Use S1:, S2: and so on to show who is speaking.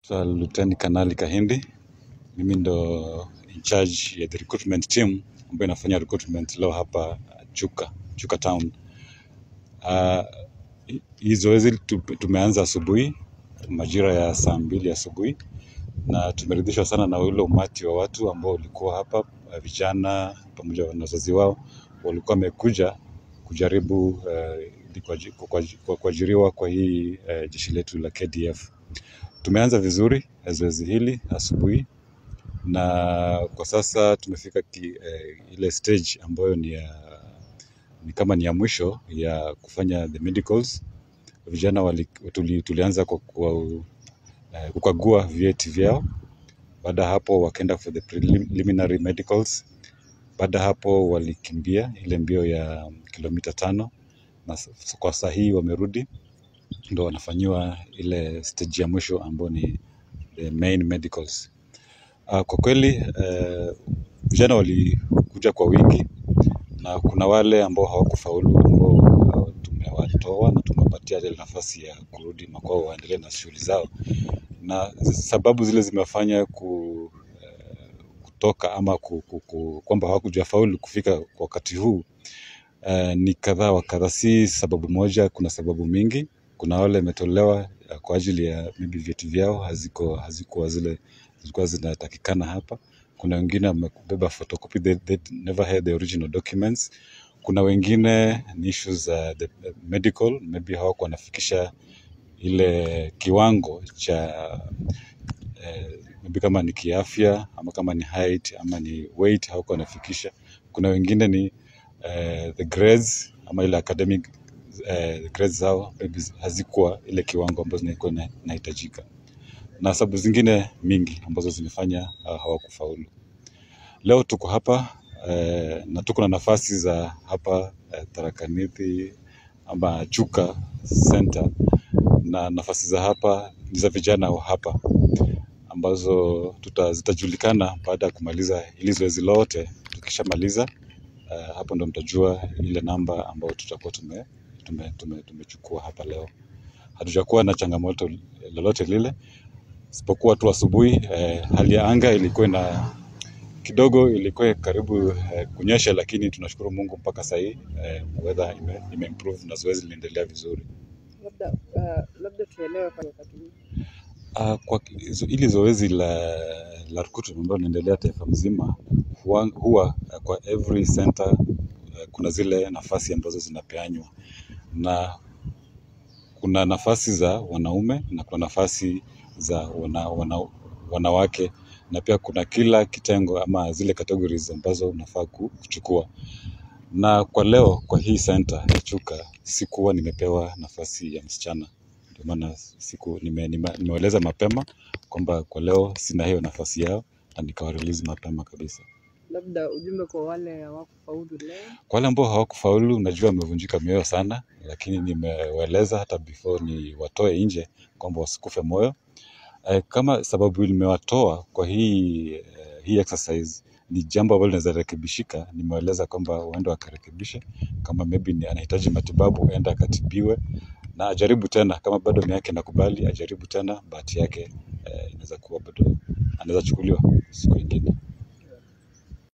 S1: Naitwa Luteni Kanali Kahindi. Mimi ndo in charge ya the recruitment team ambayo inafanya recruitment leo hapa Chuka, Chuka Town. Uh, hii zoezi tu- tumeanza asubuhi majira ya saa mbili asubuhi na tumeridhishwa sana na ule umati wa watu ambao ulikuwa hapa, uh, vijana pamoja na wazazi wao walikuwa wamekuja kujaribu uh, ili kuaji- kuaji- kwa- kuajiriwa kwa hii uh, jeshi letu la KDF. Tumeanza vizuri eh, zoezi hili asubuhi na kwa sasa tumefika ki, eh, ile stage ambayo ni ya ni kama ni ya mwisho ya kufanya the medicals. Vijana wali, tuli, tulianza kwa, kwa eh, kukagua vyeti vyao. Baada ya hapo wakaenda for the preliminary medicals. Baada ya hapo walikimbia ile mbio ya kilomita tano na s- kwa saa hii wamerudi, ndo wanafanyiwa ile stage ya mwisho ambayo ni the main medicals. Uh, kwa kweli uh, vijana walikuja kwa wingi na kuna wale ambao hawakufaulu ambao uh, tumewatoa na tumewapatia ile nafasi ya kurudi makwao waendelee na shughuli zao, na sababu zile zimefanya ku, kutoka ama ku, ku, ku, kwamba hawakujafaulu kufika kwa wakati huu uh, ni kadhaa wa kadhaa, si sababu moja, kuna sababu mingi. Kuna wale imetolewa uh, kwa ajili ya maybe vyeti vyao haziko hazikuwa zile zilikuwa zinatakikana hapa. Kuna wengine wamebeba photocopy, they, they never had the original documents. Kuna wengine ni issues za the medical, maybe hawakuwa wanafikisha ile kiwango cha eh, maybe kama ni kiafya ama kama ni height ama ni weight hawakuwa wanafikisha. Kuna wengine ni eh, the grades ama ile academic eh, grades zao maybe hazikuwa ile kiwango ambazo zilikuwa ina- inahitajika, na sababu zingine mingi ambazo zimefanya uh, hawakufaulu. Leo tuko hapa eh, na tuko na nafasi za hapa eh, Tharaka Nithi ama Chuka Center, na nafasi za hapa ni za vijana wa hapa ambazo tuta, zitajulikana baada ya kumaliza hili zoezi lote. Tukishamaliza uh, hapo ndo mtajua ile namba ambayo tutakuwa tume tume, tume, tumechukua hapa leo. Hatujakuwa na changamoto lolote lile isipokuwa tu asubuhi eh, hali ya anga ilikuwa ina kidogo ilikuwa karibu eh, kunyesha, lakini tunashukuru Mungu mpaka saa hii eh, weather ime, ime improve na zoezi linaendelea vizuri.
S2: labda uh, labda tuelewe kwa wakati huu
S1: Uh, kwa zo- hili zoezi la, la recruitment ambalo linaendelea taifa mzima huwa, huwa uh, kwa every center uh, kuna zile nafasi ambazo zinapeanywa na kuna nafasi za wanaume na kuna nafasi za wana, wana, wanawake na pia kuna kila kitengo ama zile categories ambazo unafaa ku- kuchukua. Na kwa leo kwa hii center ya Chuka sikuwa nimepewa nafasi ya msichana, ndio maana siku nime, nime, nimeeleza mapema kwamba kwa leo sina hiyo nafasi yao na nikawa release mapema kabisa.
S2: labda ujumbe kwa wale hawakufaulu leo
S1: Kwa wale ambao hawakufaulu, najua wamevunjika mioyo sana, lakini nimewaeleza hata before ni watoe nje kwamba wasikufe moyo. Eh, kama sababu nimewatoa kwa hii eh, hii exercise ni jambo ambalo linaweza rekebishika, nimewaeleza kwamba waende wakarekebishe. Kama maybe ni anahitaji matibabu, aende akatibiwe na ajaribu tena. Kama bado nia yake inakubali, ajaribu tena, bahati yake eh, inaweza kuwa bado anaweza chukuliwa siku ingine.